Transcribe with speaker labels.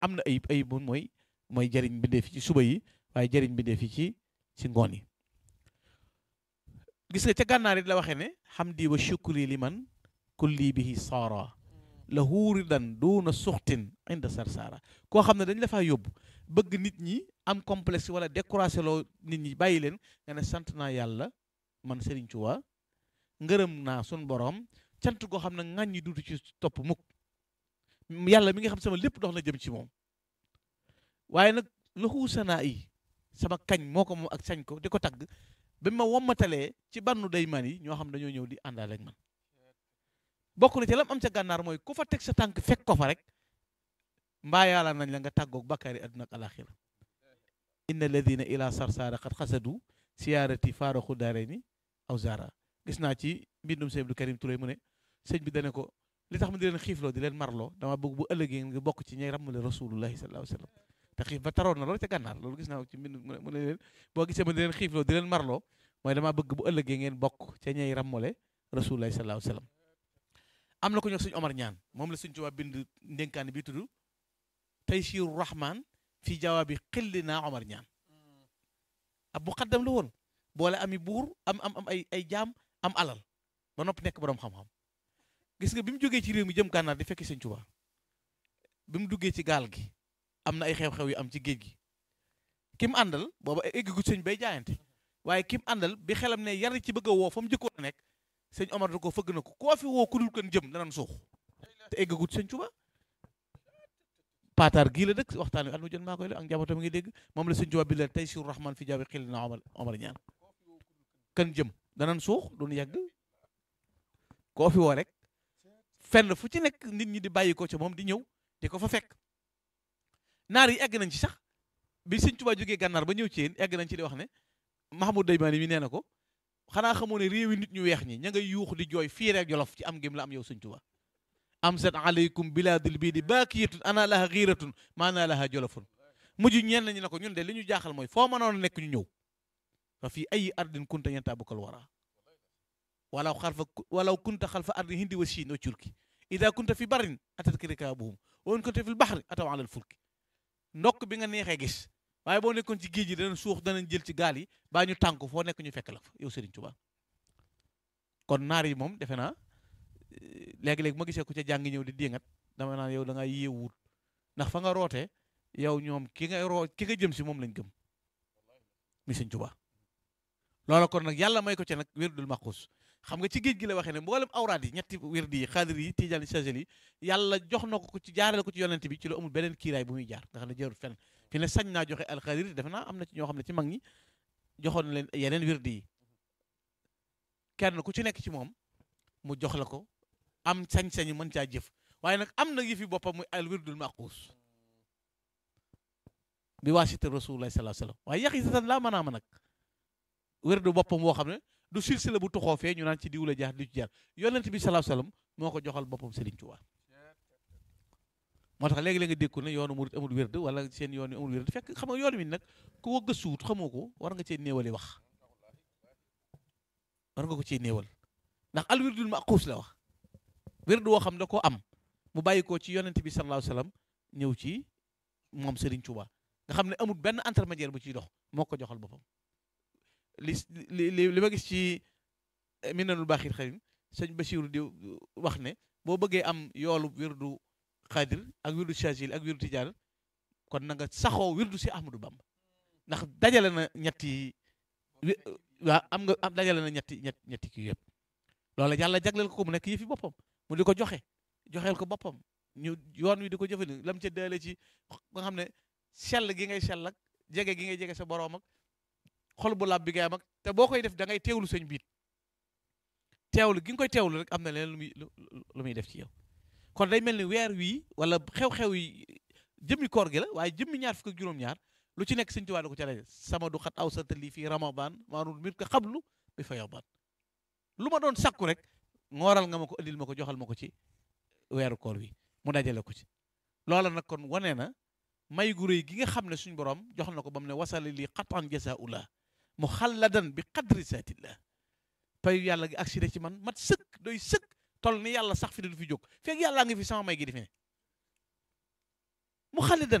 Speaker 1: am na ayib ayib moom mooy mooy jëriñ bindee fi ci suba yi waaye jëriñ bindee fi ci ci ngoon yi gis nga ca gànnaar it la waxee ne hamdi wa shukri li man kulli bihi saara la huuridan duuna suxtin inda sarsaara koo xam ne dañ la faa yóbbu bëgg nit ñi am complexe wala découragé loo nit ñi bàyyi leen nga ne sant naa yàlla man Serigne Touba ngërëm naa sun borom cant goo xam ne ŋàññi ñi duutu ci topp mukk yàlla mi nga xam sama lépp dox na jëm ci moom waaye nag lahu sanaa yi sama kañ moo ko moom ak sañ ko di ko tagg ba ma wommatalee ci bannu day man yi ñoo xam dañoo ñëw di àndaale ak man bokk na ci lam am ca gànnaar mooy ku fa teg sa tànk fekk ko fa rek mbaa yàlla nañ la nga tàggoog bakkaari àdduna ak alaxira inna alladina ila sarsaara xat xasadu siyaarati faaraxu daare ni aw zara gis naa ci mbindum sëñ Abdou Karim Touré mu ne sëñ bi dane ko li tax ma di leen xiifloo di leen marloo dama bëgg bu ëllëgee nga bokk ci ñay ràmmale rasulullahi sallallahu alayhi wa sallam te xiif ba taroon na loolu ca gànnaar loolu gis naa ci mbind mu ne leen boo gisee ma di leen xiifloo di leen marloo mooy dama bëgg bu ëllëgee ngeen bokk ca ñay ràmmale rasulullahi sallallahu alayhi wa sallam am na ko ñox suñu Omar ñaan moom la suñ Tuubaa bind ndénkaani bi tudd taysiru rahman fi jawaabi xilli naa Omar ñaan ab bu xaddam la woon boole ami buur am am am ay ay jaam am alal ba noppi nekk borom xam-xam gis nga bi mu jógee ci réew mi jëm gànnaar di fekki sëñ Tuubaa bi mu duggee ci gaal gi am na ay xew-xew yu am ci géej gi ki mu àndal booba eggagut sëñ bay jaayante waaye ki mu àndal bi xelam ne yar ci bëgg a woo fa mu jëkkoon a nekk sëñ Omar da ko fëgg na ko koo fi woo ku dul kan jëm danañ suux te eggagut sëñ Tuubaa paataar gii la dëkk waxtaan wi at mu jot maa koy la ak njabootam ngi dégg moom la sëñ Tuubaa bi la tey sur rahman fi jaabi xil na Omar Omar ñaan kan jëm danañ suux duñu yàgg koo fi woo rek fenn fu ci nekk nit ñi di bàyyi ko ca moom di ñëw di ko fa fekk naar yi egg nañ ci sax bi sëñ Tuubaa jógee gànnaar ba ñëw ci yéen egg nañ ci di wax ne Mahamoud Daymaani mi nee na ko xanaa xamoo ne réewi nit ñu weex ñi ña ngay yuux di jooy fii rek jolof ci am gém la am yow sëñ Tuubaa am sat aleykum bilaadul bii di baakiyatun ana laha xiiratun maana laha jolofun mujj ñeen nañu ne ko ñun de li ñu jaaxal mooy foo mënoon nekk ñu ñëw fa fii ay ardin kunta yantabukal wara walaw xalfa walaw kunta xalfa ardi hindi wa siin wa curki ida kunta fi barin atatka rikaabuhum wa in kunta fi lbaxri ataw alal fulki ndokk bi nga neexee gis waaye boo nekkoon ci géej gi danañ suux danañ jël ci gaal yi baa ñu tànk foo nekk ñu fekk la fa yow Serigne Touba kon naar yi moom defe naa léegi-léegi ma gisee ko ca jàngi ñëw di dingat dama naan yow da nga yéewut ndax fa nga rootee yow ñoom ki nga roo ki nga jëm si moom lañ gëm mi Serigne Touba loola kon nag yàlla may ko ca nag wérdul maxuus xam nga ci géej gi la waxee ne mboolem awraad yi ñetti wérdi yi xaadir yi tijaan yi sagel yi yàlla jox na ko ci jaarale ko ci yonent bi ci lu amul beneen kiiraay bu muy jaar nga xam ne jarul fenn fi ne sañ naa joxe alxaadir defe naa am na ci ñoo xam ne ci mag ñi joxoon na leen yeneen wérdi yi kenn ku ci nekk ci moom mu jox la ko am sañ-sañu mën caa jëf waaye nag am na yëfi boppam muy al wirdul maquus bi waasita rasulullah sallallahu alayhi wasallam waaye yàq yi satan laa mën a ma nag wérdu boppam woo xam ne du silsila bu toxoo fee ñu naan ci diw la jaar di ci jaar yonent bi sallallahu alayhi wasallam moo ko joxal boppam Serigne Touba moo tax léegi-léeg nga dékku ne yoonu murit amul wérd wala seen yoon yi amul wérd fekk xam nga yoon wi nag ku ko gëstuwut xamoo ko war nga cee néewali wax war nga ko cee néewal ndax al wirdul maquus la wax wérd woo xam da koo am mu bàyyi ko ci yonent bi sallallahu alayhi wasallam ñëw ci moom Serigne Touba nga xam ne amul benn intermédiaire bu ciy dox moo ko joxal boppam li li li ma gis ci minanul baaxir xarim sëñ Basiiru di wax ne boo bëggee am yoolu wirdu xaadir ak wirdu chagil ak wirdu tijaan kon na nga saxoo wirdu si Ahmadou Bamba ndax dajale na ñetti waa am nga am dajale na ñetti ñett ñetti kii yëpp loolu yàlla jagleel ko mu nekk yëfi boppam mu di ko joxe joxeel ko boppam ñu yoon wi di ko jëfandikoo lam ca daale ci nga xam ne sell gi ngay sell ak jege gi ngay jege sa boroom ak xol bu lab bi ngay am ak te boo koy def da ngay teewlu sëñ biit teewlu gi nga koy teewlu rek am na leen lu muy lu muy def ci yow kon day mel ni weer wii wala xew-xew yi jëmmi koor gi la waaye jëmmi ñaar fukk ak juróom-ñaar lu ci nekk sëñ Tuubaa da ko ca daje sama du xat aw santa lii fii ramadan maanul mit ko xablu bi fa yowbaan lu ma doon sakku rek ngooral nga ma ko indil ma ko joxal ma ko ci weeru koor wi mu dajale ko ci loola nag kon wane na may gu réy gi nga xam ne suñ borom jox na ko ba mu ne wasali lii xatan jasaullah mu xalladan bi qadri saatillah payu yàlla gi agsi ci man mat sëkk doy sëkk tol ni yàlla sax fi du fi jóg fekk yàllaa ngi fi sama may gi di fi ne mu xalidan